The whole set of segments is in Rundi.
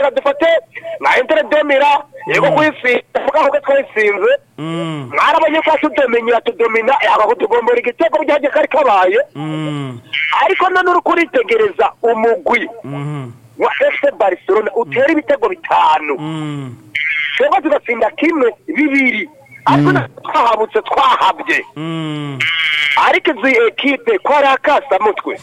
reka dufate nka intere demira yego kuyisinda mugabo ko twayisinze Mm, mwarabonye ko tudomenya tudomina yaba kutugombora igitego byaje kari kabaye mm, ariko none uri kuritegereza umugwi mhm, wa FC Barcelona utera ibitego bitanu mm. twebwe tugatsinda kimwe bibiri ariko natwe twahabutse twahabye Mm. ariko izi ekipe ko ari akasamutwe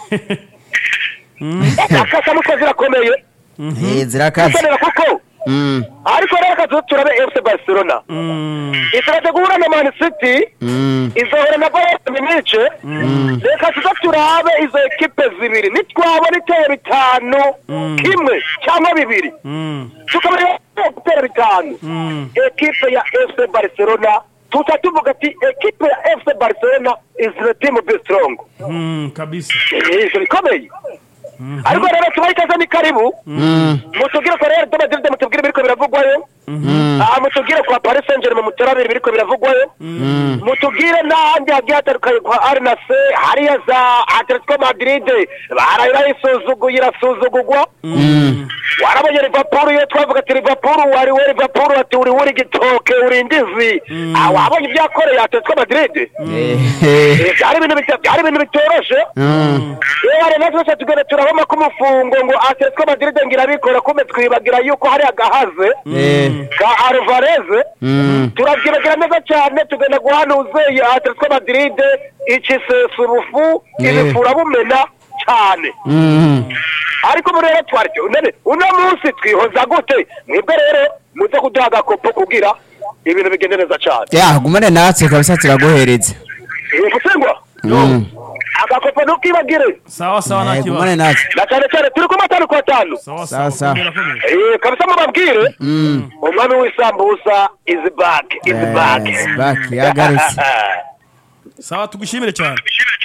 akasamutwe zirakomeye Eh, zirakaze gukenera kuko Mm, ariko rero reka tuze turabe FC Barcelona Mm. isiraje guhura na Man City mm, izohora na Bayern Munich reka tuze turabe izo ekipe zibiri nitwabona itera bitanu kimwe cyangwa bibiri Mm. tukabona gutera bitanu Mm. ekipe ya FC Barcelona tuta tuvuga ati ekipe ya FC Barcelona is the team be strong Mm, kabisa ivyo bikomeye ariko rero tubahe ikaze ni karibu mm, mutubwire ko rero Madrid mutubwire biriko biravugwayo aha mutubwire kwa Paris Saint-Germain mutarabiri biriko biravugwayo mutubwire n'ahandi hagiye hatandukanye kwa Arnas hariya za Atletico Madrid baraye bayisuzuguye irasuzugurwa warabonye Liverpool iyo twavuga ati Liverpool wari we Liverpool ati uri wuri gitoke uri indizi Ah, wabonye ibyakoreye Atletico Madrid eh, Eh, byari ibintu bita- byari ibintu bitoroshe mm, iyo hari natwe twese tugenda turabona ko umufungo ngo Atletico Madrid ngira bikora kume twibagira yuko hari agahaze eh, ka Alvarez mm, turabyibagira neza cyane tugenda guhanuza iyo Atletico Madrid icisesa ubufu Eh. ibifura bumena cyane mm. ariko muri rero twaryo none uno munsi twihoza gute mwebwe rero muze kuduha agakopo kugira ibintu bigende neza cyane ya gumane natwe kabisa turaguhereza ibi gusengwa Mm. agakopo ntukibagire sawa sawa nta Eh, gumane kibazo natwe na cyane cyane turi ku matanu ku atanu sawa Sawa, sawa sawa. komera komera Eh, kabisa mubabwire Mm. umwami w'isambusa is back is Yes, back back, yagarutse. sawa tugushimire cyane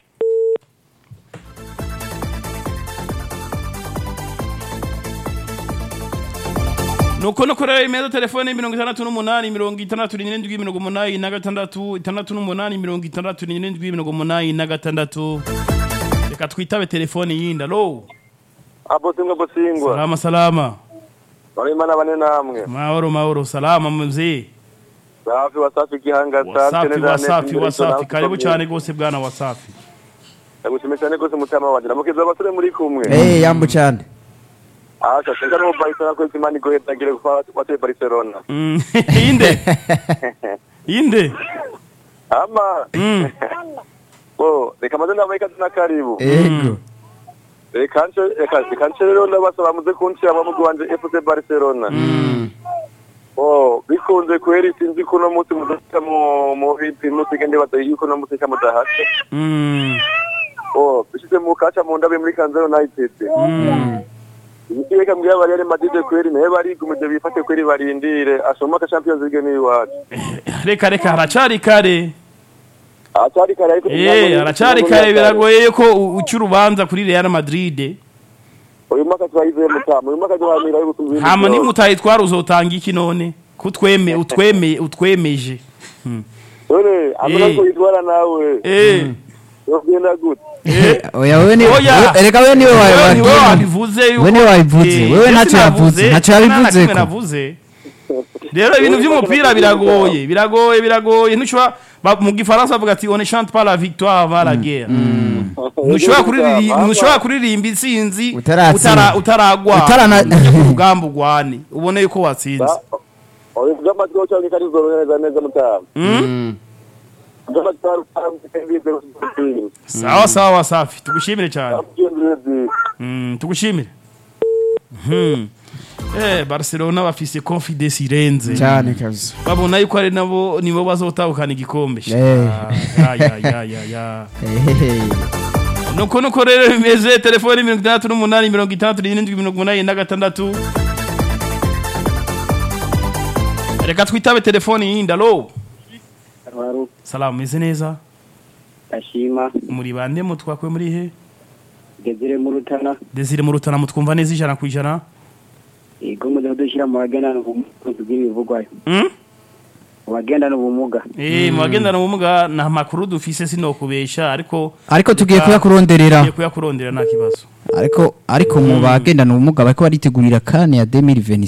nuko nuko rero imeza telefone mirongo itandatu n'umunani mirongo itandatu n'irindwi mirongo umunani na gatandatu itandatu n'umunani mirongo itandatu n'irindwi mirongo umunani na gatandatu reka twitabe telefone yindi alo abo tumwe busingwa salama salama barimo bane namwe mahoro mahoro salama mzee safi wasafi gihanga wasafi wasafi wasafi karibu cyane rwose bwana wasafi ndagushimiye cyane rwose umutima wanjye namukiza abasore muri kumwe Eh, yambu cyane asha singa no Barcelona ko imana igoye tagire kwa wate Barcelona Mm, inde inde ama Mm. bo reka maze nabaye kazina karibu ego reka nce reka reka nce rero ndabasaba muze kunshira mu mugwi wanje FC Barcelona Mm, oh bikunze kweri sinzi ko no munsi mudashika mu mu bipimo sigende batayi yuko no munsi kamudahashe Mm, oh bishize mu kaca mu ndabe muri Kanzero United mm. Ikiwe kambwira bari ari Madrid kweri naye bari gumuje bifate kweri barindire asoma ka Champions League ni wacu reka reka haracari kare Acari kare ariko Eh, haracari kare biragoye yuko u- uca urubanza kuri Real Madrid uyu mwaka twayize mutama uyu mwaka duhamira yuko tumwe hama nimutaye twari uzotanga iki none kutweme utweme utwemeje None amuna Eh. ko yitwara nawe eh yogenda gute eh oya wewe ni Oya. we- erega wewe niwe wewe wawe niwe wabivuze yuko Wewe niwe wabivuze. Eh, Wewe je ntacyo sinavuze, yavuze, ntacyo nta na yabivuze kimwe ko. navuze rero ibintu by'umupira biragoye biragoye biragoye ntushobora ba- mu gifaransa bavuga ati on ne chante pas la victoire avant la guerre ntushobora kuririmba ntushobora kuririmba intsinzi Utaratsinda. utara- utaragwa Utarana- ku rugamba ugwane ubone yuko watsinze oya by'amatwi cyangwa kari zorohereza neza mutama Mm. by'amatwi cyangwa sawa sawa wasafi tugushimire cyane Mm, tugushimire Mhm. eh barcelona bafise confidence irenze cyane kabisa babona yuko ari nabo nibo bazotahukana igikombe Eh. Ah, ya ya ya ya Ehehe. nuko nuko rero bimeze telefoni mirongo itandatu n'umunani mirongo itandatu n'irindwi mirongo umunani na gatandatu reka twitabe telefoni yindi alo Waru salamu meze neza ashima muri bande mutwakwe muri he Desire mu Rutana desire mu rutana mutwumva neza ijana ku ijana ego muze kudushyira mu bagendana ubumuga bw'ibivugwayo Mm? mu bagendana ubumuga Eh, mu bagendana ubumuga nta makuru dufise sinokubesha ariko ariko tugiye kuyakuronderera tugiye kuyakurondera nta kibazo ariko ariko mu bagendana ubumuga bariko baritegurira kane ya 2026